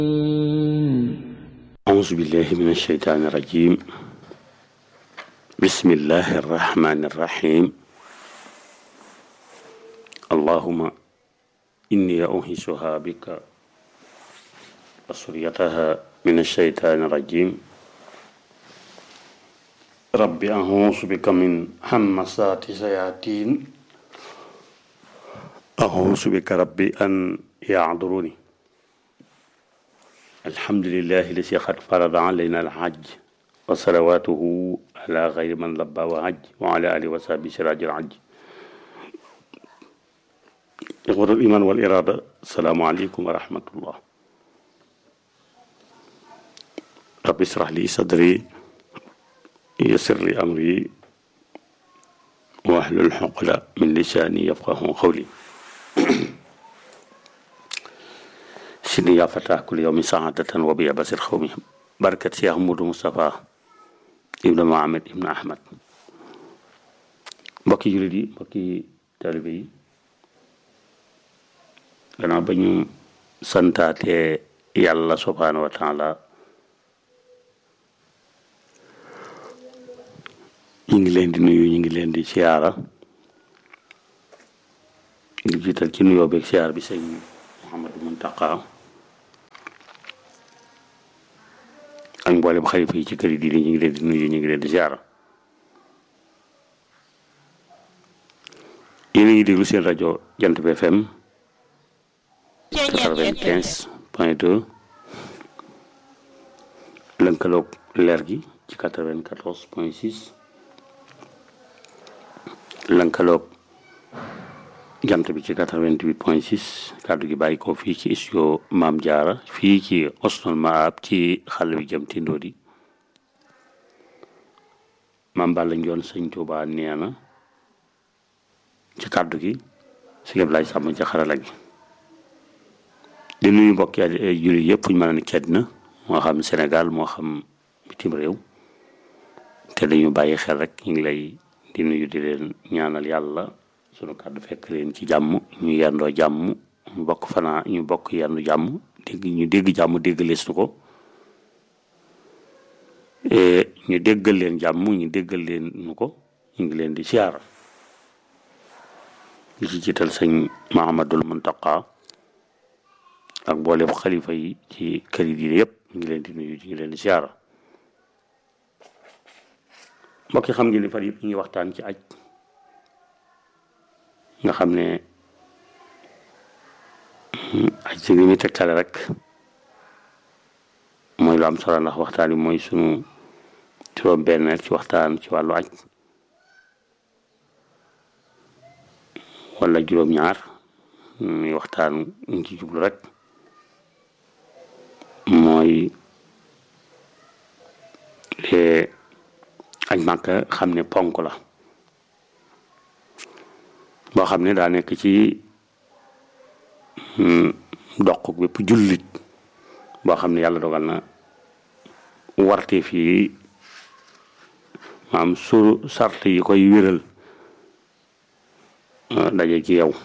أعوذ بالله من الشيطان الرجيم بسم الله الرحمن الرحيم اللهم إني أنهشها بك وسريتها من الشيطان الرجيم رب أعوذ بك من همسات الشياطين أعوذ بك ربي أن يعذروني الحمد لله الذي قد فرض علينا الحج وصلواته على غير من لبى وحج وعلى آله وصحبه سراج الحج إخوة الإيمان والإرادة السلام عليكم ورحمة الله رب اشرح لي صدري يسر لي أمري واحلل عقدة من لساني يفقه قولي سيدي يا فتاة كل يوم سعادة وبيا بصير خومي بركة يا محمود مصطفى ابن محمد ابن أحمد mbokki jullit yi mbokki taalibe yi gannaaw ba ñu santaatee yàlla subhaanahu wa taala ñu ngi leen di nuyu ñu ngi leen di siyaara di jiital ci nuyoo beeg siyaar bi sëñ Mouhamadou Muntaqa ak mboolem xalifa yi ci kër yi diine ñu ngi leen di nuyu ñu ngi leen di siyaara yéen a ngi déglu seen rajo Jant bi FM quatre-vingt-quinze point deux lënkaloog leer gi ci quatre-vingt-quatorze point six lënkaloog jant bi ci 88 point 6 kàddu gi bàyyi ko fii ci studio Maam Jaara fii ci Osnul Maab ci xale bi jëm ti ndóodi Maam Balla Njoon sëñ Tuubaa nee na ci kàddu gi si ngeen lay sàmm ci xarala gi di nuyu mbokki jullit yëpp fu ñu mën a nekk ci àddina moo xam Sénégal moo xam bitim réew te dañu bàyyi xel rek ñu ngi lay di nuyu di leen ñaanal yàlla sunu kàddu fekk leen ci jàmm ñu yendoo jàmm ñu bokk fanaa ñu bokk yendu jàmm dégg ñu dégg jàmm dégg lees nu ko ñu déggal leen jàmm ñu déggal leen nu ko ñu ngi leen di siyaara li ci jiital sëñ Mahamadul Muntaqa ak mboolem xalifa yi ci kër yi diine yëpp ñu ngi leen di nuyu ñu ngi leen di siyaara mbokk yi xam ngeen ni fan yëpp ñu ngi waxtaan ci aj nga xam ne aj si li muy tegtale rek mooy lu am solo ndax waxtaan bi mooy sunu juróom benn ci waxtaan ci wàllu aj wala juróom-ñaar muy waxtaan ñu ci jublu rek mooy aj Màkka xam ne ponk la boo xam ne daa nekk ci doq bépp jullit boo xam ne yàlla dogal na warte fii maam su sart yi koy wéral daje ci yow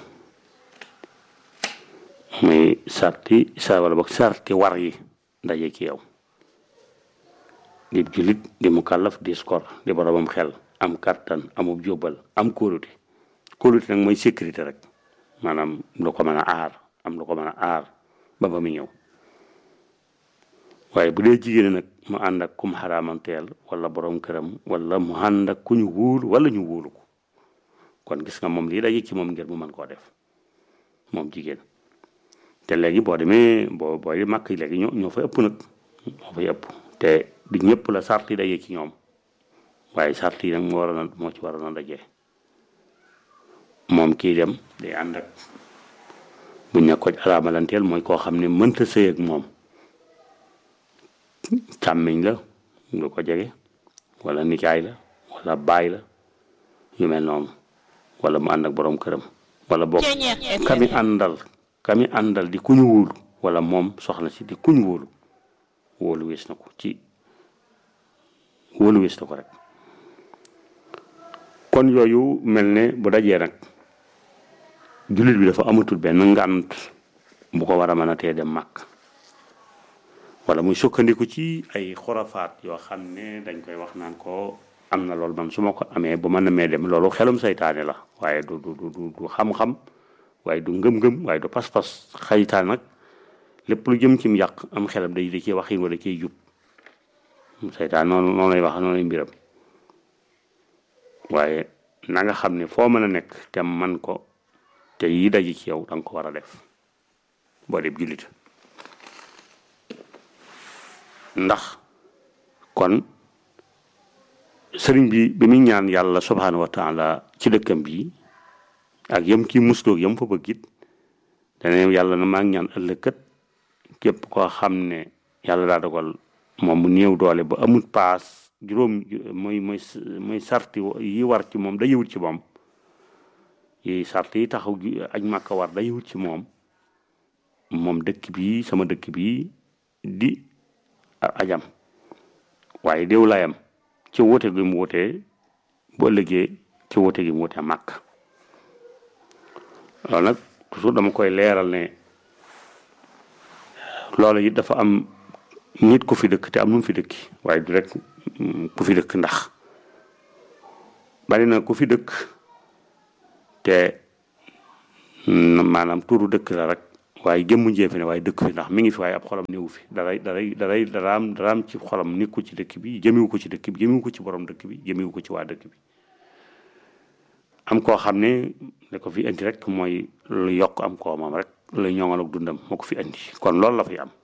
muy sarti sa wala boog sarti war yi daje ci yow di jullit di mu kàllaf di skor di boromam xel am kattan amub jóbbal am kóolute kóolute nag mooy sécurité rek maanaam lu ko mën a aar am lu ko mën a aar ba ba mu ñëw waaye bu dee jigéen nag mu ànd ak kum xaraamanteel wala borom këram wala mu ànd ak ku ñu wóolu wala ñu wóolu ko kon gis nga moom lii daje ci moom ngir mu mën koo def moom jigéen te léegi boo demee boo booy màkk yi léegi ñoo ñoo fa ëpp nag ñoo fay ëpp te du ñëpp la sart yi daje ci ñoom waaye sart yi nag moo war a moo ci war a daje. moom kii dem day ànd ak bu ñu ko araamalanteel mooy koo xam ne mënta sëy ak moom càmmiñ la du ko jege wala nijaay la wala baay la yu mel noonu wala mu ànd ak borom këram wala boog kami àndal kami àndal di kuñu wóolu wala moom soxna si di kuñu wóolu wóolu wees na ko ci wóolu wees na ko rek kon yooyu mel ne bu dajee nag jullit bi dafa amatul benn ngànt bu ko war a mën a tee dem màkk wala muy sukkandiku ci ay xurafaat yoo xam ne dañ koy wax naan ko am na loolu man su ma ko amee bu mën na mee dem loolu xelum saytaane la waaye du du du du xam-xam waaye du ngëm-ngëm waaye du pas-pas xaytaan nag lépp lu jëm ci mu yàq am xelam day da ciy waxin wala ciy jub saytaan noonu noonu lay wax noonu lay mbiram waaye na nga xam ne foo mën a nekk te man ko te yi daji ci yow da nga ko war a def boo dee jullit ndax kon sëriñ bi bi muy ñaan yàlla subhaanahu wa taala ci dëkkam bi ak yam ci musloog yam fa bëgg it dana yàlla na maa ngi ñaan ëllëgkat képp koo xam ne yàlla daa dogal moom mu néew doole ba amul paas juróom mooy mooy mooy sarti yi war ci moom da yëwut ci moom yi sart yi taxaw aj màkka war da yëwut ci moom moom dëkk bi sama dëkk bi di ajam waaye déew layam ci woote gi mu wootee bu ëllëgee ci woote gi mu wootee màkk loolu nag toujours dama koy leeral ne loolu it dafa am nit ku fi dëkk te am nu mu fi dëkki waaye du rek ku fi dëkk ndax bari na ku fi dëkk te maanaam turu dëkk la rek waaye jëmmu njee ne waaye dëkk fi ndax mi ngi fi waaye ab xolam néewu fi daray daray daray daraam daraam ci xolam nekku ci dëkk bi jëmiwu ko ci dëkk bi jëmiwu ko ci borom dëkk bi jëmiwu ko ci waa dëkk bi am koo xam ne ne ko fi indi rek mooy lu yokk am koo moom rek lu ñoŋal ak dundam moo ko fi indi kon loolu la fi am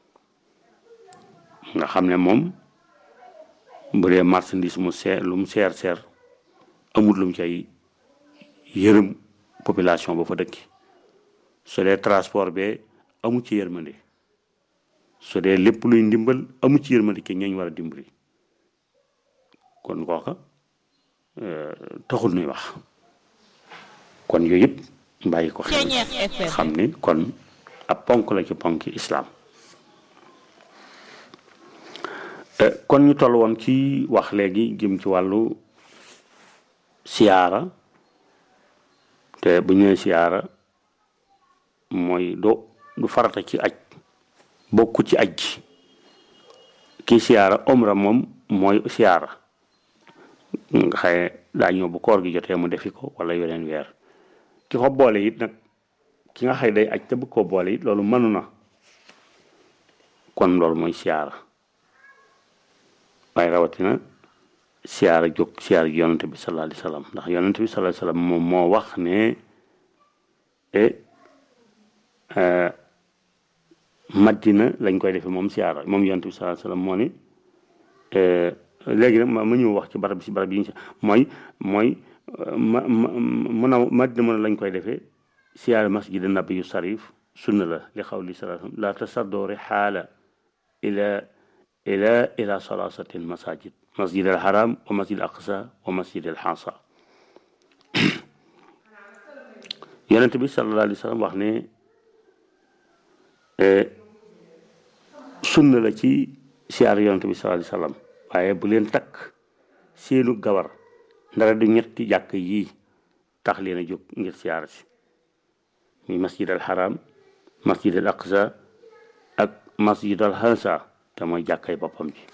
nga xam ne moom bu dee marchandise mu seer lu mu seer seer amul lu mu cay yërëm population ba fa dëkki su dee transport be amu ci yërmande su dee lépp luy ndimbal amu ci yërmande ki ñooñ war a dimbali kon kooka taxul nuy wax kon yooyu yëpp bàyyi ko xel xam ni kon ab ponk la ci ponki islaam kon ñu toll woon ci wax léegi jëm ci wàllu siyaara te bu ñu nee siyaara mooy do du farata ci aj bokku ci aj ji kii siyaara omra moom mooy siyaara nga xaye daa ñëw bu koor gi jotee mu defi ko wala yeneen weer ki ko boole it nag ki nga xëy day aj te bëgg koo boole it loolu mënu na kon loolu mooy siyaara waaye rawatina siyaara jóg siyaara gi yonante bi sallallahu alayhi wasallam ndax yonante bi sallallahu alayhi wasallam moom moo wax ne e madina lañ koy defee moom siyaara moom yonante bi sallallahu alayhi wasallam moo ni léegi nag ma ma ñëw wax ci barab si barab yi ñu mooy mooy ma ma mun a madina mën lañ koy defee siyaara masjid nabi yu sarif sunna la li xaw li sallallahu la tasaddo rihaala ila ila ila salasati almasajid masjid alharam wa masjid alaqsa wa masjid alxansa yonent bi sallallahu alayhi wa sallam wax ne sunna la ci siyaar yonent bi sallallahu alayhi wa sallam waaye bu leen takk seenu gawar ndara du ñetti jàkk yii tax leen a jóg ngir siyaar si muy masjid alharam masjid alaqsa ak masjid alxansa te mooy jàkkay boppam ji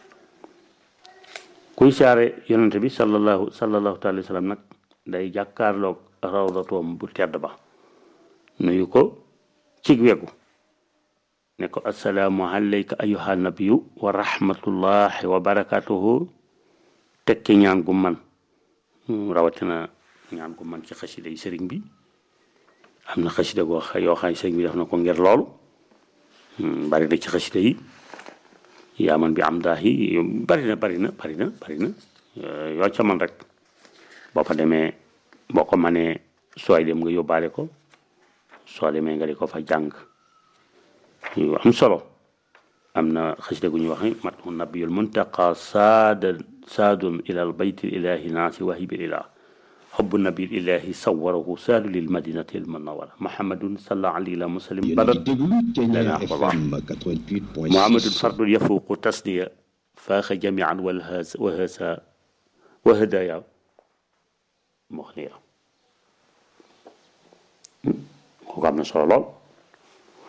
kuy saare yonente bi sallallahu sallallahu taala sallam nag day jàkkaarloog rawdatoom bu tedd ba nuyu ko cig wegu ne ko assalaamu alayka ayuha nabiyu wa rahmatullahi wa barakatuhu tekki ñaan gu man rawatina ñaan gu man ci xasida yi sëriñ bi am na xasida goo xa yoo xam sëriñ bi def na ko ngir loolu bari na ci xasida yi yaa man bi am daa yi bari na bari na bari na bari na yoo ca man rek boo fa demee boo ko manee sooy dem nga yóbbaale ko soo demee nga di ko fa jàng yu am solo am na xasida gu ñuy wax ni matu nabiyul muntaqa saada saadun ila al bayt ilahi naasi wahibil ilah حب النبي الإلهي صوره سال للمدينة المنورة محمد صلى الله عليه وسلم بلد لنا الله محمد فرد يفوق تسنية فاخ جميعا والهاز وهسا وهدايا مغنية ko am na solo lool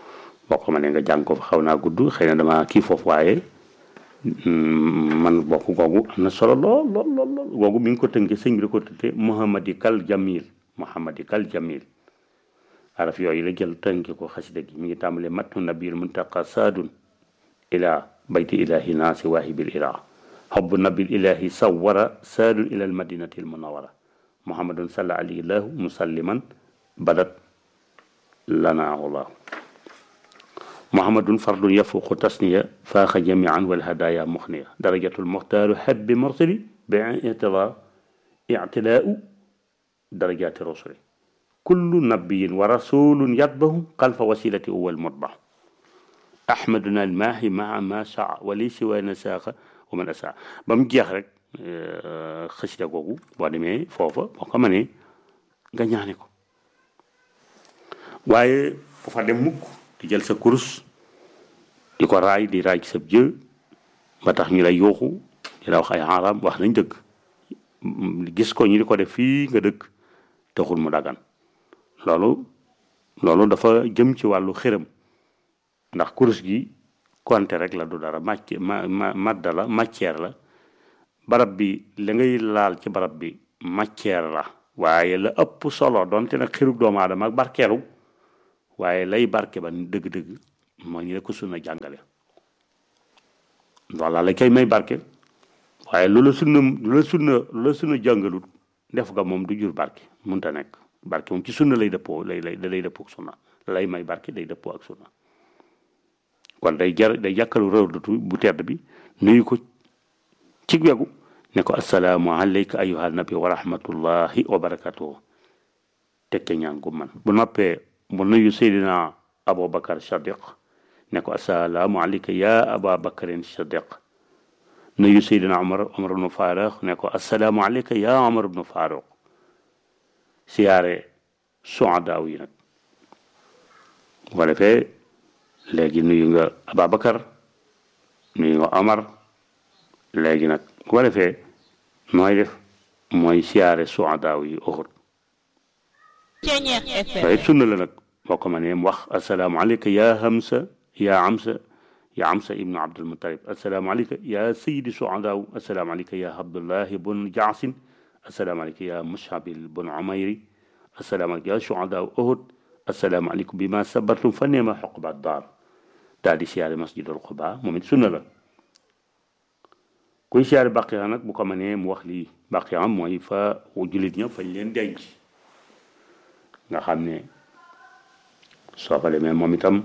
boo ko mënee nga jàng ko fa xaw naa gudd xëy na dama kii foofu waaye man bokk googu am na solo lool lool lool lool googu mi ngi ko tënkee sëñ bi da ko tëddee Muhammadi kal Jamil Muhammadi kal Jamil araf yooyu la jël tënkee ko xasida gi mi ngi tàmbalee matnu nabil muntaqa saadun ila bayti ilahi naasi waahibil ila xobbu nabil ilahi sawara saadun ila al madinati al munawara muhammadun salla alayhi lahu musalliman badat lanaahu muhammadun fardun yafuqu tasniya faaxa jamian wal hadaya muxniya darajatul muxtaaru habbi mursali bi itila ictilaau darajati rusuli kullu nabiyin wa rasulun yatbahu xalfa wasilati uwal mutbax ahmaduna almaahi maa ma saa wali siwa nasaaxa wa man asaa ba mu jeex rek xasida googu boo demee foofa boo ko mënee nga ñaane ko waaye bu fa dem mukk di jël sa kurus di ko raay di raay ci sa jë ba tax ñu lay yuuxu di la wax ay xaaraam wax nañ dëgg gis ko ñu di ko def fii nga dëkk taxul mu dagan loolu loolu dafa jëm ci wàllu xërëm ndax kurus gi konte rek la du dara màcc ma ma madda la matière la barab bi la ngay laal ci barab bi matière la waaye la ëpp solo donte nag xirug doomu aadama ak barkeelu waaye lay barke ba dëgg-dëgg moo ñu ne ko sunna jàngale walla la koy may barke waaye lu la sunna lu la sunna lu la sunna jàngalut def nga moom du jur barke munta nekk barke moom ci sunna lay dëppoo lay lay da lay dëppoo ak sunna lay may barke day dëppoo ak sunna kon day jar day jàkkalu rawdatu bu tedd bi nuyu ko ci wegu ne ko assalaamu alayka ayyuha nabi wa rahmatullahi wa barakatuhu tekke ñaan gu man bu noppee mu nuyu seydina aboubacar sadiq ne ko assalaamu alayka ya aba bakarin sadiq nuyu seydina omar omar ibnu faruq ne ko assalaamu alayka ya omar ibnu faruq siyaare suadaaw yi nag bu ko defee léegi nuyu nga ababacar nuyu nga omar léegi nag bu ko defee nooy def mooy siyaare suadaaw yi uxut waaye sunna la nag boo ko mënee mu wax assalaamu alayka ya hamsa ya amsa ya amsa ibnu abdul mutalib assalaamu alayka ya sayidi suadaaw assalaamu alayka ya abdullahi bun jaasin assalaamu alayka ya mushabil bun umayri assalaamu alayka ya suadaaw uhud assalaamu alaykum bi ma sabartum fa neema xoqba daar daal di siyaare masjidul quba moom it sunna la kuy siyaare baqiya nag bu ko mënee mu wax lii baqiya mooy fa jullit ña fañ leen denc nga xam ne soo fa demee moom itam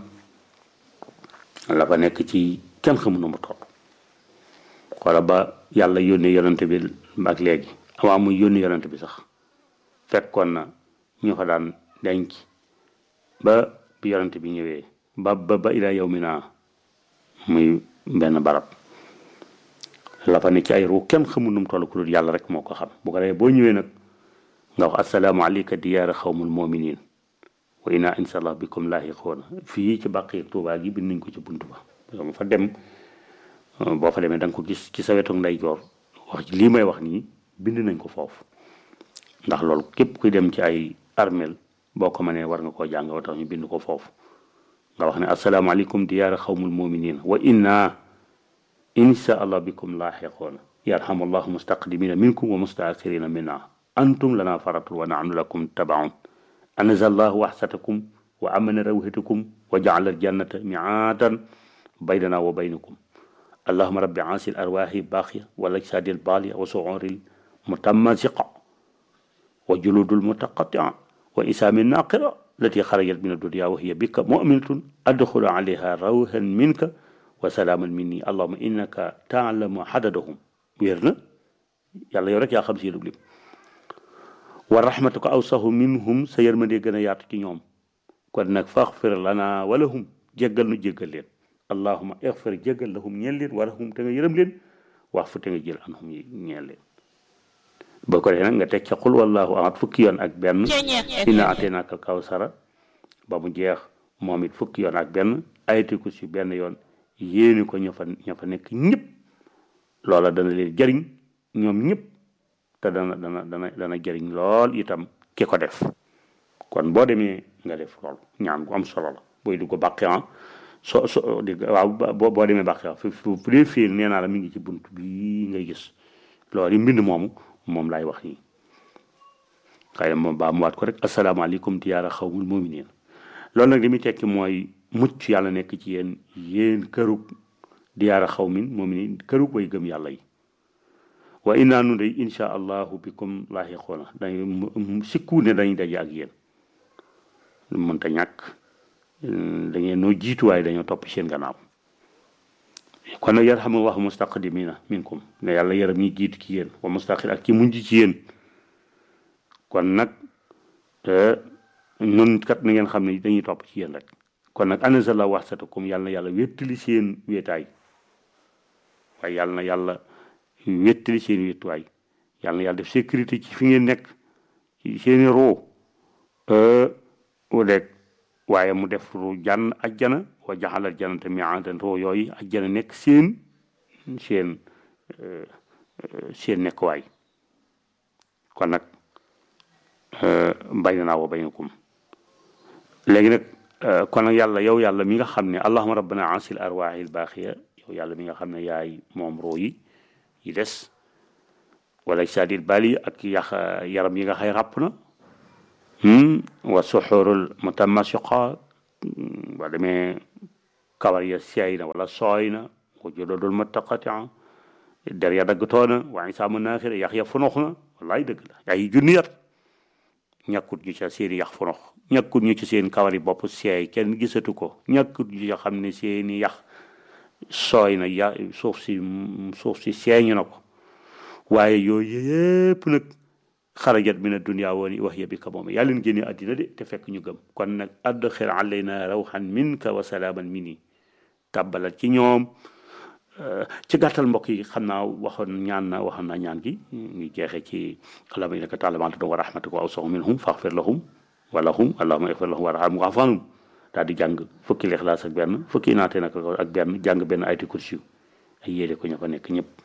la fa nekk ci kenn xamu na mu toll xoola ba yàlla yónnee yonante bi ak léegi avant muy yónni yonante bi sax fekkoon na ñu fa daan denc ba bi yonante bi ñëwee ba ba ba ila yow mi naa muy benn barab la fa ne ci ay ruu kenn xamu nu mu toll ku dul yàlla rek moo ko xam bu ko defee boo ñëwee nag nga wax assalaamu alayka diyaara xawmul muminin wa inna insha allah bikum laahiqoona fii ci bàqi tuubaa gi bind nañ ko ci bunt ba nga fa dem boo fa demee da nga ko gis ci sa wetu ndeyjoor wax lii may wax nii bind nañ ko foofu ndax loolu képp kuy dem ci ay armel boo ko mënee war nga koo jàng wa tax ñu bind ko foofu nga wax ne assalaamu alaykum diyaara xawmul muminin wa inna insha allah bikum laahiqoona yarhamullahu mustaqdimina minkum wa mustaakhirina minna antum lana faratul wa nahnu lakum tabaun anzal allahu waxsatakum wa amana rawhatakum wa jaala aljannata miaadan baynana wa baynakum allahuma rabbi aasi l arwaahi baaxiya wa lajsaadi l baaliya wa suuri l mutamasiqa wa juludu l mutaqatia wa isaami naqira التي خرجت من الدنيا وهي بك مؤمنة أدخل عليها روحا منك وسلاما مني اللهم إنك تعلم عددهم ويرنا يلا يورك يا خمسين لبليم wa rahmatuka awsahu minhum sa yërmande gën a yaatu ci ñoom kon nag faxfir lana walahum jéggal nu jéggal leen allahuma ixfir jéggal lahum ñeel leen walahum te nga yërëm leen wax fu te nga jël anhum yi ñeel leen boo ko defee nag nga teg ca xul wallahu ahad fukki yoon ak benn inna ateenaakal kawsara ba mu jeex moom it fukki yoon ak benn ayati ko si benn yoon yéeni ko ña fa ña fa nekk ñëpp loola dana leen jëriñ ñoom ñëpp te dana dana dana dana jëriñ lool itam ki ko def kon boo demee nga def loolu ñaan gu am solo la booy dugg bàqiyan so so di waaw boo boo demee bàqiyan fi fu dee fiir nee naa la mi ngi ci bunt bi ngay gis loolu yi mbind moomu moom laay wax nii xëy na moom baa mu waat ko rek asalaamaaleykum diyaara xawmul mu'miniin loolu nag li muy tekki mooy mucc yàlla nekk ci yéen yéen kërug diyaara xawmin mu'miniin kërug way gëm yàlla yi wa innaa nu day insha allahu bikum laahiquuna dañu sikku ne dañuy daje ak yéen mënta ñàkk da ngeen noo jiitu waaye dañoo topp seen gannaaw kon nag yarhamu wax mustaqdimina minkum ne yàlla yaram ñi jiitu ci yéen wa mustaqil ak ci mujj ci yéen kon nag nun kat na ngeen xam ne dañuy topp ci yéen rek kon nag anazala waxsatakum yàlla na yàlla wéttali seen wéetaay waaye yàlla na yàlla wéttali seen wéetuwaay yàlla na yàlla def sécurité ci fi ngeen nekk ci seeni roo deg waaye mu def ru jànn ajjana wa jaxalal janata miadan roo yooyu ajjana nekk seen seen seen nekkuwaay kon nag bay na naa wa baynakum léegi nag kon nag yàlla yow yàlla mi nga xam ne allahuma rabbana asil arwaahi l baaxiya yow yàlla mi nga xam ne yaay moom roo yi yi des wala sadil bali ak yax yaram yi nga xay ràpp na wa suxurul mutamasiqa wa demee kawar ya seey na wala sooy na wa jududul muttaqatia der ya daggtoona wa isaamu naaxir yax ya funox na wallaay dëgg la ay junniyat ñàkkut ñu ca seeni yax funox ñàkkut ñu ci seen kawari bopp seey kenn gisatu ko ñàkkut ñu ca xam ne seeni yax sooy na ya suuf si suuf si seeñu na ko waaye yooyu yëpp nag xarajat min addunia wooni wax ya bi ka moom yaa leen génne àddina de te fekk ñu gëm kon nag adxir alayna rawxan minka wa salaaman mini tàbbalal ci ñoom ci gàttal mbokk yi xam naa waxoon ñaan na waxoon naa ñaan gi ngi jeexee ci allahumma innaka ta'lamu ma tad'u wa rahmatuka awsa'u minhum faghfir lahum wa lahum allahumma ighfir lahum warhamhum wa'fu anhum daal di jàng fukki lixlaas ak benn fukki naatee nag ak benn jàng benn ayati kursi ay yéede ko ña fa nekk ñëpp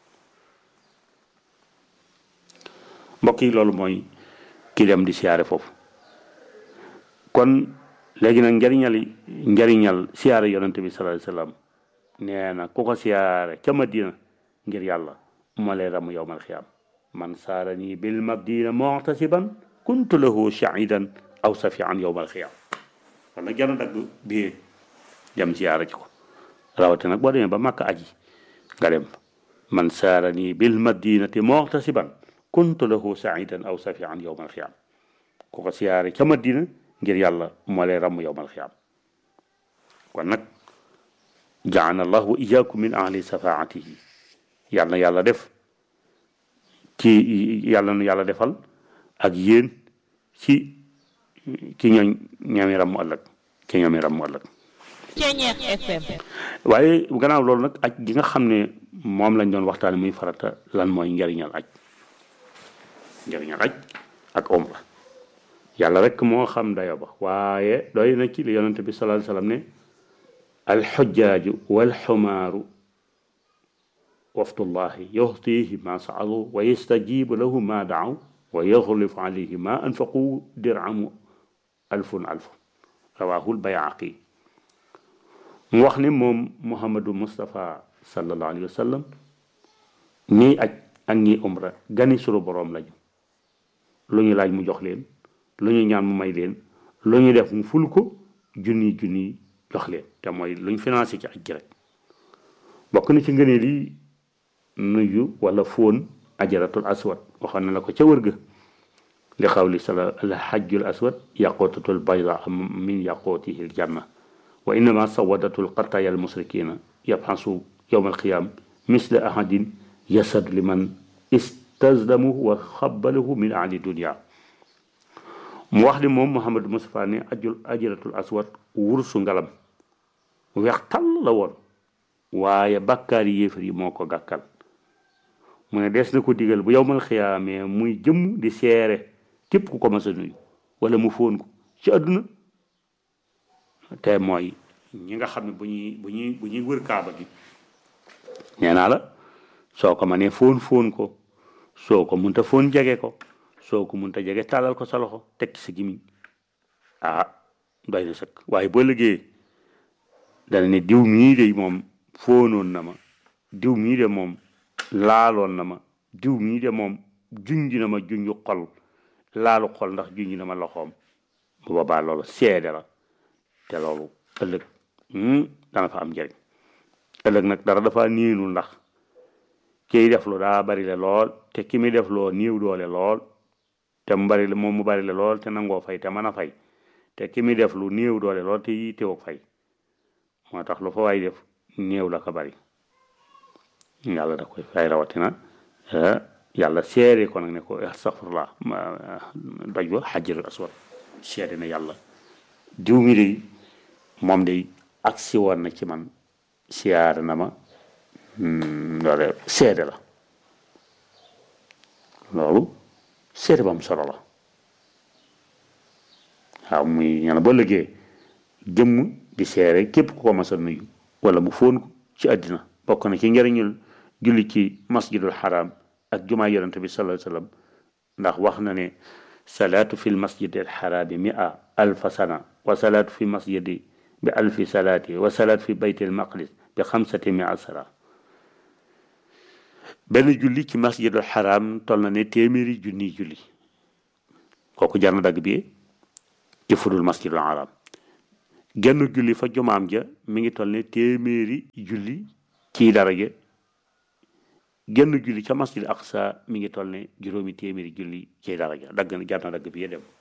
mbokk yi loolu mooy ki dem di siyaare foofu kon léegi nag njariñal njariñal siyaare yonente bi sallallahu alayhi wasallam nee na ku ko siyaare ca madina ngir yàlla moo lay ram yowmal xiyaam man saara nii bil madina mu'tasiban kuntu lahu shahidan aw safian yowmal xiyaam kon nag jana dagg biyee dem siyaare ci ko rawate nag boo demee ba màkk aji nga dem man saara nii bil madinati mu'tasiban kuntu lahu saidan aw safian yowmal xiyaam ku ko siyaare ca madina ngir yàlla moo lay ramm yowmal xiyaam kon nag jaana allah wa iyaakum min ahli safaatihi yàlla na yàlla def ci yàlla na yàlla defal ak yéen ci ci ñooñ ñoomi ramm ëllëg ci ñoomi ramm ëllëg waaye gannaaw loolu nag aj gi nga xam ne moom lañ doon waxtaane muy farata lan mooy njariñal aj njëriñal aj ak omra yàlla rek moo xam dayo ba waaye doy na ci li yonente bi sallallahu alayhi wasallam ne alxujjaaju walxumaaru wafdullahi yuxtihi ma saalu wa yastajibu lahu ma daaw wa yaxlifu alayhi ma anfaqu diramu alfun alfun rawahul bayaqi mu wax ne moom muhammadu mustapha sallallahu alayhi wa sallam ñiy aj ak ñiy umra gani sunu boroom lañu lu ñu laaj mu jox leen lu ñu ñaan mu may leen lu ñu def mu ful ko junni junni jox leen te mooy lu ñu financé ci aj gi rek bokk na ci ngëneel yi nuyu wala fóon ajaratul aswad waxoon na la ko ca wër ga li xawli sala al hajjul aswad yaqutatul bayda min yaqutihi al janna wa innama sawadatul qataya al musrikina yabxasu yowma alqiyam misla ahadin yasad liman istazdamuhu wa xabalahu min ahli dunia mu wax ni moom Mouhamadou Moustapha ne ajul ajaratul aswad wursu ngalam weex tàll la woon waaye bàkkaari yéefar yi moo ko gàkkal mu ne des na ko digal bu yowmal xiyaamee muy jëmm di seere képp ku ko mas a nuyu wala mu fóon ko ci àdduna te mooy ñi nga xam ne bu ñuy bu ñuy bu ñuy wër kaaba gi nee naa la soo ko mënee fóon fóon ko soo ko munta fóon jege ko soo ko munta jege tàllal ko sa loxo teg ci sa gimiñ ah doy na sëkk waaye boo liggéey dana ne diw mii de moom fóonoon na ma diw mii de moom laaloon na ma diw mii de moom junj na ma junju xol laalu xol ndax junj na ma loxoom bu boobaa loolu seede la te loolu ëllëg dana fa am njëriñ ëllëg nag dara dafa niinul ndax kiy def lu daa bari le lool te ki muy def loo néew doole lool te mu bari le moom mu bari le lool te nangoo fay te mën a fay te ki muy def lu néew doole lool te yi teewoo fay moo tax lu fa waay def néew la ko bari yàlla da koy fay rawatina yàlla seere ko nag ne ko astaghfirullah doj wa xajarul aswad seede na yàlla diw mi de moom de agsi woon na ci man siyaare na ma loolu seede la loolu seede ba am solo la waaw muy ñana ba liggéey jëmm di seere képp ku ko mas a nuyu wala mu fóon ko ci àddina bokk na ci njëriñul julli ci masjidul haram ak jumaa yonente bi sallallahu alayhi wasallam ndax wax na ne salaatu fi lmasjidi alxaraami mia alfa sana wa salaatu fi masjidi bi alfi salaati wa salaatu fi bayti almaqdis bi xamsati mia sala benn julli ci masjidul xaraam toll na ne téeméeri junniy julli kooku jar na dagg bi ci fudul masjidul xaraam genn julli fa jumaam ja mi ngi toll ne téeméeri julli ci daraja genn julli ca masjid aqsa mi ngi toll ne juróomi téeméeri julli ci daraja dagg na jar na dagg bi dem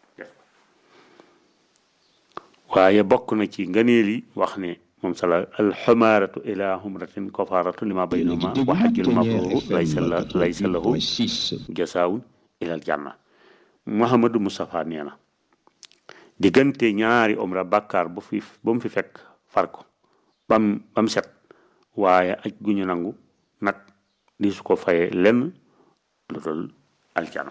waaye bokk na ci ngëneel yi wax ne moom sala alxumaaratu ila humratin kofaaratu lima baynahuma wa xajjul mabruru laysa la laysa lahu jasaawun ilal janna Muhammadu Mustafa nee na diggante ñaari umra bàkkaar bu fi ba mu fi fekk far ko bam bam set waaye aj gu ñu nangu nag di su ko fayee lenn lu dul aljana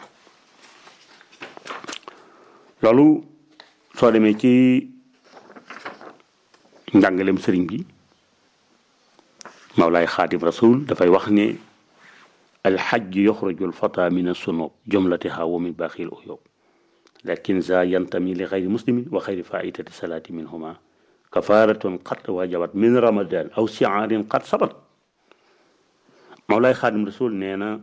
loolu soo demee ci njàngalem sëriñ bi mawlaay xaadim rasul dafay wax ne alxajj yoxraju alfata min assunub jumlatiha wa min baaxil uyub lakin za yantami li xayri muslimin wa xayri faitati salaati minhuma kafaratun qad wajabat min ramadan aw siaarin qad sabat mawlaay xaadim rasul nee na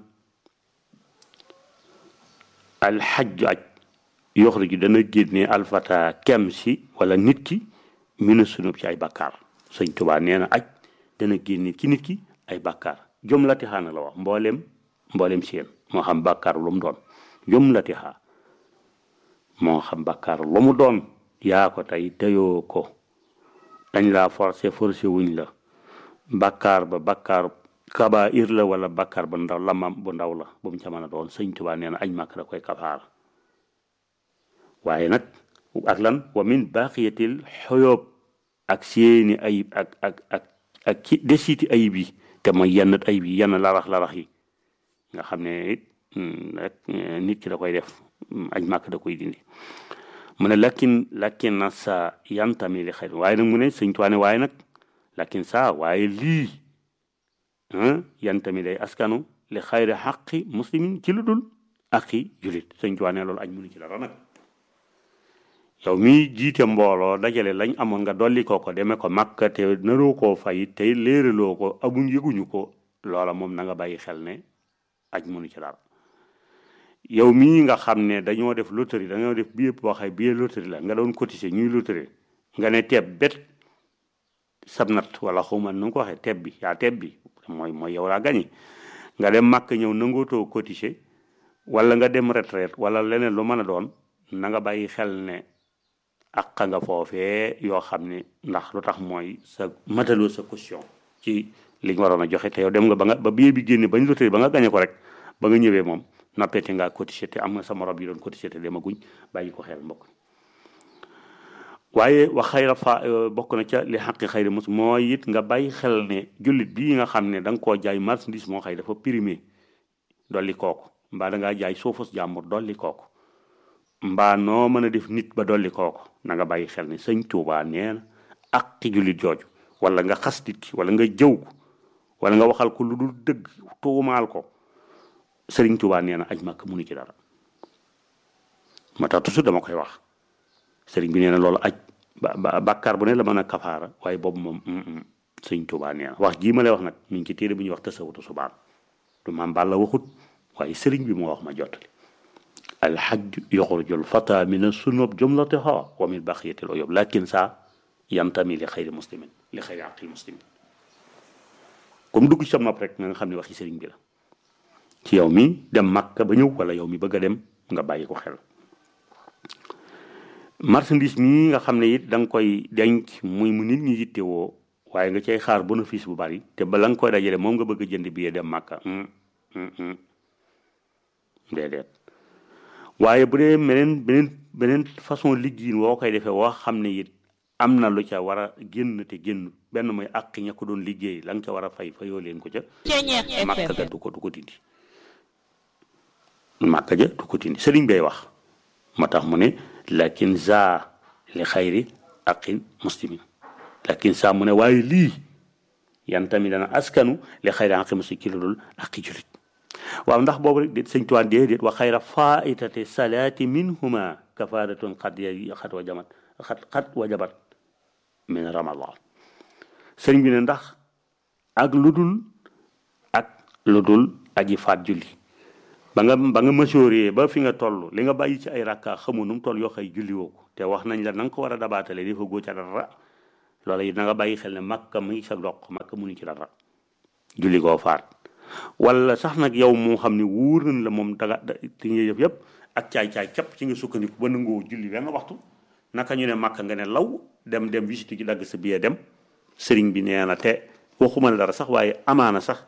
alxajju aj yoxraju dana génne alfata kem si wala nit ki mina sunub ci ay bàkkaar sëñ Tuubaa nee na aj dana génne ci nit ki ay bàkkaar jumlati xaa na la wax mboolem mboolem seen moo xam bàkkaar lu mu doon jumlati xaa moo xam bàkkaar lu mu doon yaa ko tey teyoo ko dañ laa forcé forcé wuñ la bàkkaar ba bàkkaar kabair la wala bàkkaar ba ndaw lamam bu ndaw la bu mu ca mën a doon sëñ Tuubaa nee na aj màkk da koy kafaar waaye nag ak lan wa min baqiyatil xoyoob ak seeni ayib ak ak ak ak ci desiti ayib yi te mooy yenn ayib yi yenn larax larax yi nga xam ne it rek nit ki da koy def aj màkk da koy dindi mu ne lakin lakin na sa yantami li xëy waaye nag mu ne sëñ tuwaane waaye nag lakin sa waaye lii yantami day askanu li xayri xaqi muslimin ci lu dul aqi julit sëñ tuwaane loolu aj munu ci dara nag yow mi jiite mbooloo dajale lañ amoon nga dolli koo ko demee ko makka te naroo koo fay tey léeraloo ko amuñ yëguñu ko loola moom na nga bàyyi xel ne aj mënu ci dara yow mii nga xam ne dañoo def loterie dañoo def billet boo xay billet loterie la nga doon cotiser ñuy loterie nga ne teeb bet sabnat wala xawma nu nga ko waxee teeb bi yaa teeb bi mooy mooy yow laa gañi nga dem màkk ñëw nangootoo cotiser wala nga dem retraite wala leneen lu mën a doon na nga bàyyi xel ne ak nga foofee yoo xam ne ndax lu tax mooy sa mataloo sa caution ci li ñu waroon a joxe te yow dem nga ba nga ba billet bi génne bañ loterie ba nga gañe ko rek ba nga ñëwee moom noppete ngaa cotisé te am nga sa morom yi doon cotisé te demaguñ bàyyi ko xel mbokk waaye wax xayra fa bokk na ca li xaqi xayri mus mooy it nga bàyyi xel ne jullit bii nga xam ne da nga koo jaay marchandise moo xëy dafa primé dolli kooku mbaa da ngaa jaay suufus jàmbur dolli kooku mbaa noo mën a def nit ba dolli kooku na nga bàyyi xel ne sëñ Tuubaa nee na aqi jullit jooju wala nga xas nit ki wala nga jëw ko wala nga waxal ko lu dul dëgg tuumaal ko sëriñ Tuubaa nee na aj màkk munu ci dara moo tax toujours dama koy wax sëriñ bi nee na loolu aj ba bàkkaar bu ne la mën a kafaara waaye boobu moom sëñ Tuubaa nee na wax jii ma lay wax nag mi ngi ci téere bu ñuy wax tasawutu subaan du maam Balla waxut waaye sëriñ bi moo wax ma jottali alxajju yoxrujul fata min sunub jumlatiha wa min baqiyatil uyub lakin saa yantami li xayri muslimin li xayri aqil muslimin comme dugg ci sam nopp rek nga xam ne waxi sëriñ bi la ci yow mi dem Makka ba ñëw wala yow mi bëgg a dem nga bàyyi ko xel marchandise mii nga xam ne it da nga koy denc muy mu nit ñi yittewoo waaye nga cay xaar bénéfice bu bari te ba la nga koy dajale moom nga bëgg a jënd billet dem Makka déedéet waaye bu dee beneen beneen beneen façon liggéeyin woo koy defee woo xam ne it am na lu ca war a génn te génn benn mooy àq ña ko doon liggéey la nga ca war a fay fayoo leen ko ca Makka ga du ko du ko dindi Makka ja du ko dindi sëriñ bay wax moo tax mu ne lakin za li xayri aqin muslimin lakin saa mu ne waaye lii yan tamit dana askanu li xayri aqi muslimin ci lu dul aqi julit waaw ndax boobu rek déet sëñ tuwaan déedéet wa xayra faitate salaati minhuma kafaratun xat ya xat wa jamat xat xat wa jabat min ramadan sëriñ bi ne ndax ak lu dul ak lu dul aji faat julli ba nga ba nga masooree ba fi nga toll li nga bàyyi ci ay rakka xamu nu mu toll yoo xay julli woo ko te wax nañ la na nga ko war a dabaatale dafa góo ca dara loola it na nga bàyyi xel ne makka mu ngi sa doq makka mu ngi ci dara julli koo faat wala sax nag yow moo xam ne wóor nañ la moom daga ti nga yëf yëpp ak caay-caay képp ci nga sukkandiku ba nangoo julli benn waxtu naka ñu ne makka nga ne law dem dem visite ci dagg sa billet dem sëriñ bi nee na te waxuma la dara sax waaye amaana sax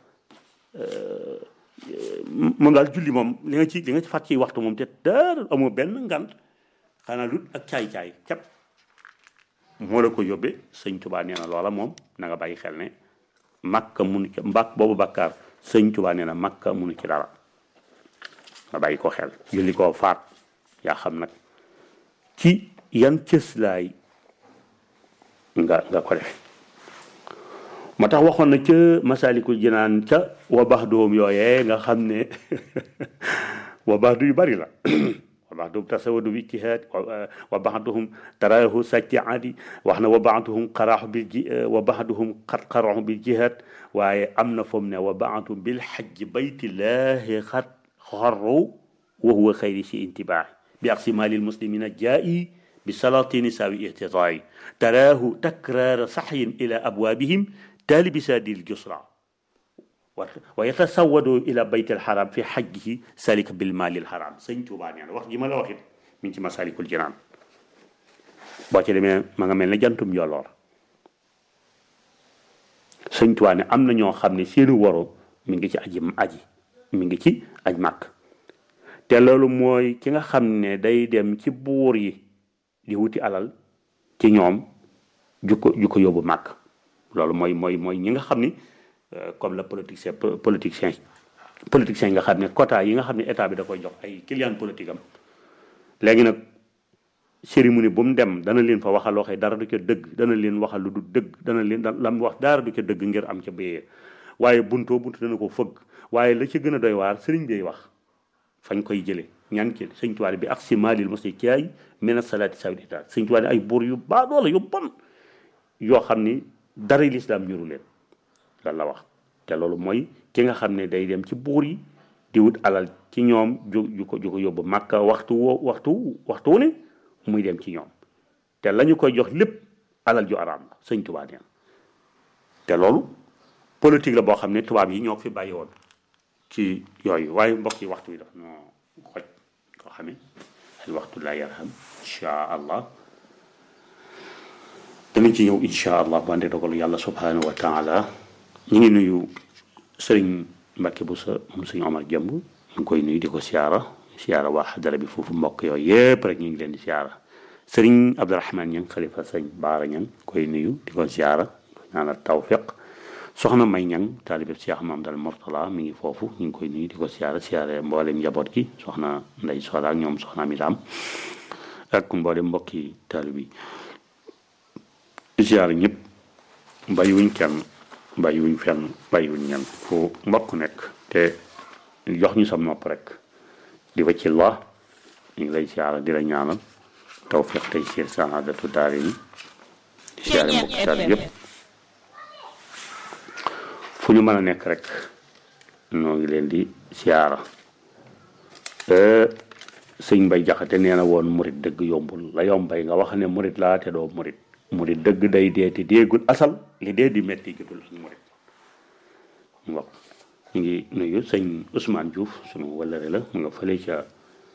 moom daal julli moom li nga ci li nga ci fàtt ci waxtu moom te dara amoo benn ngant xanaa lut ak caay-caay képp moo la ko yóbbee sëñ Tuubaa nee na loola moom na nga bàyyi xel ne makka munu ci mbàkk boobu bakkaar sëñ Tuubaa nee na makka munu ci dara nga bàyyi ko xel julli koo faat yaa xam nag ci yan cëslaay nga nga ko def moo tax waxoon na ca masalikul jinaan ca wa bax doom yooyee nga xam ne wa bax du yu bari la wa bax doom tasawadu bi ijtihaad wa baxduhum taraahu sajjaadi wax na wa baxduhum qaraaxu bil ji wa baxduhum xat qaraaxu bil jihaad waaye am na foom ne wa baxduhum bil xajji baytillahi xat xarru wa huwa xayri si intibaahi bi aqsi maalil muslimina jaa'i bi salaatini saawi ihtitaayi taraahu takraara saxyin ila abwaabihim taalibi saadil jusra wa yatasawadu ila baytil xaram fi xajjihi salika bil maalil xaram sëñ Tuubaa nee na wax ji ma la waxit mi ngi ci masalikul jinaan boo ci demee ma nga mel ne jantum yoloor sëñ Tuubaa ne am na ñoo xam ne seeni waro mi ngi ci aji aji mi ngi ci aj màkk te loolu mooy ki nga xam ne day dem ci buur yi di wuti alal ci ñoom ju ko ju ko yóbbu màkk loolu mooy mooy mooy ñi nga xam ni comme la politicien politicien politicien yi nga xam ne quota yi nga xam ne état bi da koy jox ay client politique am léegi nag cérémonie bu mu dem dana leen fa waxal waxee dara du ca dëgg dana leen waxal lu du dëgg dana leen la mu wax dara du ca dëgg ngir am ca béyee waaye buntoo buntu dana ko fëgg waaye la ci gën a doy waar sëriñ bi wax fañ koy jëlee ñaan ci sëñ tuwaale bi ak si maalil mosi caay mena salaati sawdita sëñ tuwaale ay buur yu baadoola yu bon yoo xam ni dara lislaam ñuru leen lan la wax te loolu mooy ki nga xam ne day dem ci buur yi di wut alal ci ñoom ju ju ko ju ko yóbbu màkka waxtu woo waxtu waxtu wu ne muy dem ci ñoom te la ñu koy jox lépp alal ju araam la sëñ tubaab neen te loolu politique la boo xam ne tubaab yi ñoo fi bàyyi woon ci yooyu waaye mbokk yi waxtu yi daf noo xoj koo xamee al waxtu laa yarham insha allah danañ ci ñëw incha allah bu àndee dogalu yàlla subhanahu wa taala ñu ngi nuyu sëriñ Mbacke bu sa moom sëriñ Omar Jëmb ñu ngi koy nuyu di ko siyaara siyaara waa xadara bi foofu mbokk yooyu yëpp rek ñu ngi leen di siyaara sëriñ Abdourahmane Ñang xalifa sëriñ Baara Ñang koy nuyu di ko siyaara ko ñaanal tawfiq soxna May Ñang taalibe Cheikh Mamadou Mortala mi ngi foofu ñu ngi koy nuyu di ko siyaara siyaare mboolem njaboot gi soxna Ndey Sola ak ñoom soxna Amidaam ak mboolem mbokki taalibe yi ziar ñëpp bàyyiwuñ kenn bàyyiwuñ fenn bàyyiwuñ ñenn fu mbokk nekk te jox ñu sam nopp rek di fa ci la ñu ngi lay ziar di la ñaanal tawfiq tey siir saadatu daari ni di siyaare mbokki taal yëpp fu ñu mën a nekk rek noo ngi leen di siyaara sëñ Mbay Jaxate nee na woon murit dëgg yombul la yombay nga wax ne murit laa te doo murit murit dëgg day dee te déegul asal li dee di metti jotul suñu murit waaw ñu ngi nuyu sëñ Ousmane Diouf sunu wëllëre la mu nga fële ca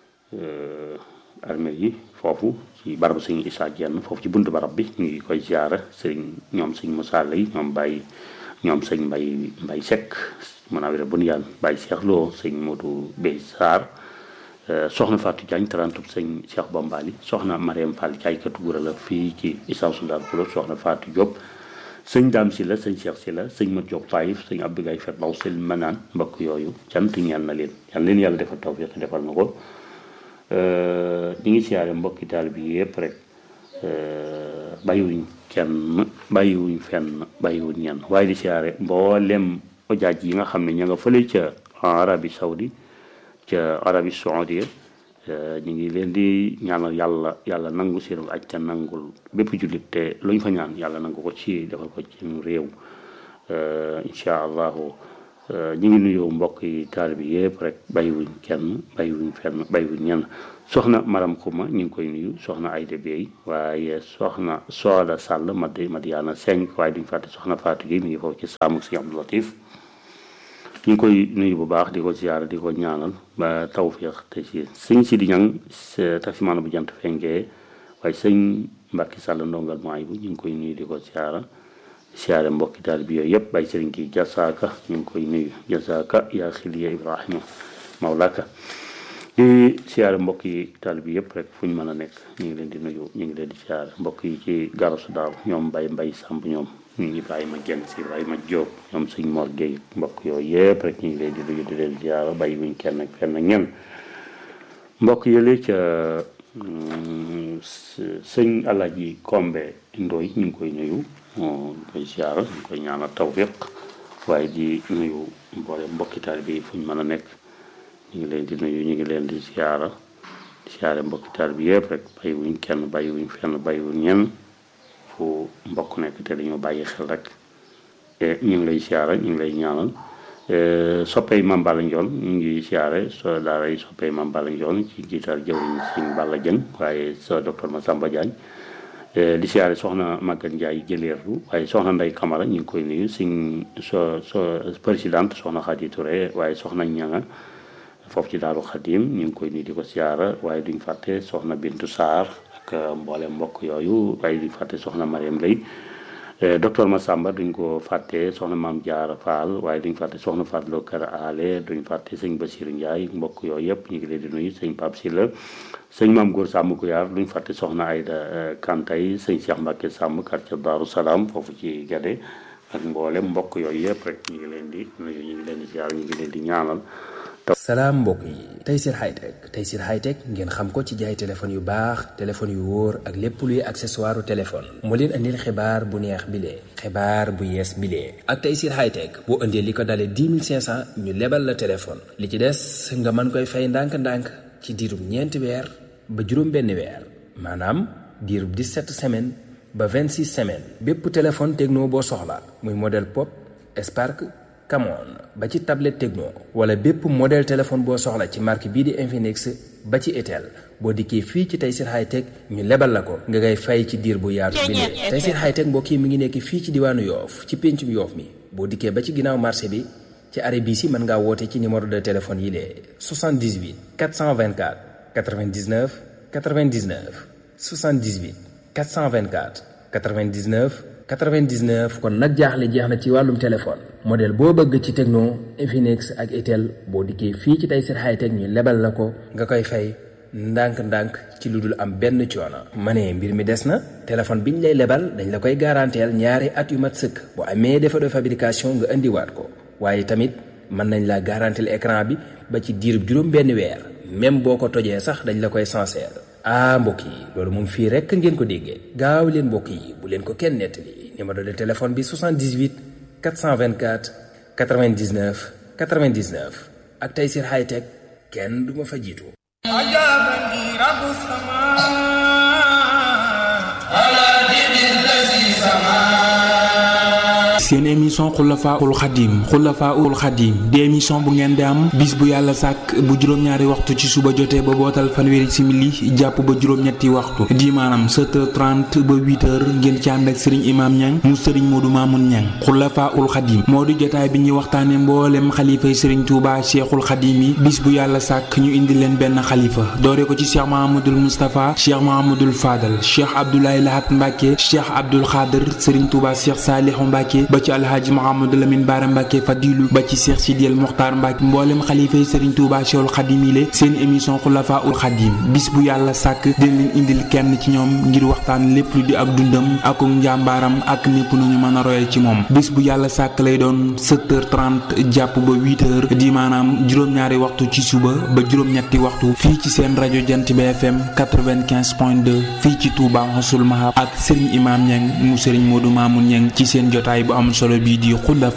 armée yi foofu ci barabu sëñ Issa Dieng foofu ci buntu barab bi ñu ngi koy ziara sëñ ñoom sëñ Moussa Lay ñoom Baye ñoom sëñ Mbay Mbay Seck mën a wér bu nu yàlla Baye Cheikh Lo sëñ Modou Bey Sarr soxna Fatou Diagne tarantub sëñ Cheikh Bombali soxna Mariam Fall jaaykatu gura la fii ci Issa Soudar Poulo soxna Fatou Diop sëñ Dame si la sëñ Cheikh si la sëñ Mat Diop Taïf sëñ Abdou Gaye Fet Baw sëñ Manaan mbokk yooyu cant ñaan na leen yal leen yàlla defal tawfiq defal na ko ñi ngi siyaare mbokki taal bi yëpp rek bàyyiwuñ kenn bàyyiwuñ fenn bàyyiwuñ ñenn waaye di siyaare mboolem ojaaj yi nga xam ne ña nga fële ca Arabie Saoudi ca Arabie Saoudia ñu ngi leen di ñaanal yàlla yàlla nangu seen aj te nangul bépp jullit te lu ñu fa ñaan yàlla nangu ko ci defal ko ci réew incha allahu ñu ngi nuyu mbokk yi taalibe bi yëpp rek bàyyiwuñ kenn bàyyiwuñ fenn bàyyiwuñ ñenn soxna maram xuma ñu ngi koy nuyu soxna Ayda Bey waaye soxna Sooda Sàll madi Madiana Seng waaye duñ fàtte soxna Fatou Gueye mi ngi foofu ci saamu si Abdou Latif ñu ngi koy nuyu bu baax di ko ziyaara di ko ñaanal ba tawfiix te si sëñ si di ñang taximaana bu jant fenkee waaye sëñ Mbàkki Sàll ndongal maay bu ñu ngi koy nuyu di ko ziyaara siyaare mbokki taal bi yooyu yëpp bay sëriñ ki jasaaka ñu ngi koy nuyu jasaaka yaa xiliya ibrahima mawlaka di siyaare mbokk yi taal bi yëpp rek fu ñu mën a nekk ñu ngi leen di nuyu ñu ngi leen di siyaare mbokk yi ci garasu daaw ñoom mbay mbay sàmb ñoom ñu ibrahima genn si ibrahima jóob ñoom suñ mor géey mbokk yooyu yëpp rek ñu ngi leen di nuyu di leen siyaare bay wuñ kenn ak fenn ñen mbokk yële ca sëñ Alaaji Kombe Ndoy ñu ngi koy nuyu ñu koy siyaara ñu koy ñaanal tawfiq waaye di nuyu mboole mbokki taal bi fu ñu mën a nekk ñu ngi leen di nuyu ñu ngi leen di siyaara di siyaare mbokki taal bi yëpp rek bàyyiwuñ kenn bàyyiwuñ fenn bàyyiwuñ ñenn fu mbokk nekk te dañoo bàyyi xel rek ñu ngi lay siyaara ñu ngi lay ñaanal soppey Mame Balla Ndione ñu ngi siyaare so daara yi soppey Mame Balla Ndione ci jiital jëwriñ Sëñ Balla Dieng waaye sa docteur Massamba Diagne di siyaare soxna Maguette Ndiaye jëleerlu waaye soxna Ndey Camara ñu ngi koy nuyu suñ so so présidente soxna Khady Touré waaye soxna ñanga foofu ci Daaru Xadim ñu ngi koy nuyu di ko siyaara waaye duñ fàtte soxna Bintu Sarr ak mboole mbokk yooyu waaye duñ fàtte soxna Mariam Lay docteur Massamba duñ ko fàtte soxna Maam Jaara Fall waaye duñ fàtte soxna Fatloo Kër Ale duñ fàtte sëñ Basiru Ndiaye mbokk yooyu yëpp ñu ngi leen di nuyu sëñ Pape Sylla sëñ maam góor sàmm Guyaar duñ fàtte soxna Ayda Kantay sëñ Cheikh Mbacke sàmm quartier Daaru Salaam foofu ci Gade ak mboolem mbokk yooyu yëpp rek ñu ngi leen di nuyu ñu ngi leen di ziar ñu ngi leen di ñaanal. salaam mbokk yi Tayssir Hightech Tayssir Hightech ngeen xam ko ci jaay téléphone yu baax téléphone yu wóor ak lépp luy accessoire téléphone moo leen andil xibaar bu neex bilee xibaar bu yees bilee ak Tayssir Hightech boo indee li ko dalee 10 500 ñu lebal la téléphone li ci des nga mën koy fay ndànk-ndànk ci diirub ñeenti weer ba juróom benn weer maanaam diirub 17 semaines ba 26 semaines bépp téléphone techno boo soxla muy modèle pop Spark Camon ba ci tablette Tecno wala bépp modèle téléphone boo soxla ci marque bii di Infinix ba ci Itel boo dikkee fii ci Tayssir Hightech ñu lebal la ko nga ngay fay ci diir bu yaatu bi ne Tayssir Hightech mbokk yi mi ngi nekk fii ci diwaanu Yoof ci péncum Yoof mi boo dikkee ba ci ginnaaw marché bi ci arrêt bii si mën ngaa woote ci numéro de téléphone yi lee 78 424 99 99 78 424 99 99 kon nag jaaxle jeex na ci wàllum téléphone modèle boo bëgg ci Tecno Infinix ak Itel boo dikkee fii ci Tayssir Hightech ñu lebal la ko nga koy fay ndànk-ndànk ci lu dul am benn coono. ma ne mbir mi des na téléphone biñ lay lebal dañ la koy garanteel ñaari at yu mat sëkk bu amee défaut de fabrication nga indiwaat ko waaye tamit mën nañ la garanteel écran bi ba ci diirub juróom benn weer même boo ko tojee sax dañ la koy sincère. ah mbokk yi loolu moom fii rekk ngeen ko déggee gaaw leen mbokk yi bu leen ko kenn nettali numéro de téléphone bi 78 424 99 99 ak Tayssir Hightech kenn du ma fa jiitu. seen émission xulafaul xadim xulafaul xadim di émission bu ngeen di am bis bu yàlla sàkk bu juróom-ñaari waxtu ci suba jotee ba bootal fanweeri simili jàpp ba juróom-ñetti waxtu di maanaam 7h30 ba 8h ngeen ci ànd ak sëriñ imaam ñang mu sëriñ moodu maamun ñang xulafaul xadim moo di jotaay bi ñuy waxtaane mboolem xalifay sëriñ tuuba cheikhul xadim yi bis bu yàlla sàkk ñu indi leen benn xalifa doore ko ci cheikh mahamadul moustapha cheikh mahamadul fadal cheikh abdoulaye lahat mbàkke cheikh abdul xaadir sëriñ tuuba cheikh saalihu mbàkke ba ci alhaaji Mouhamadou Lamine Bara Mbacke Fadilu ba ci Cheikh Sidiel Mokhtar Mbacke mboolem xalifa yi Serigne Touba Cheikhul Khadim yi seen émission Khulafa ul Khadim bis bu yàlla sàkk dina leen indil kenn ci ñoom ngir waxtaan lépp lu di ak dundam ak njàmbaaram ak népp nu ñu mën a royal ci moom bis bu yàlla sàkk lay doon 7h30 jàpp ba 8h di maanaam juróom-ñaari waxtu ci suba ba juróom-ñetti waxtu fii ci seen rajo Jant bi FM 95.2 fii ci Touba Xasul Mahab ak Serigne Imam Niang mu Serigne Modou Mamoun Niang ci seen jotaay bu am solo bii di Khulafa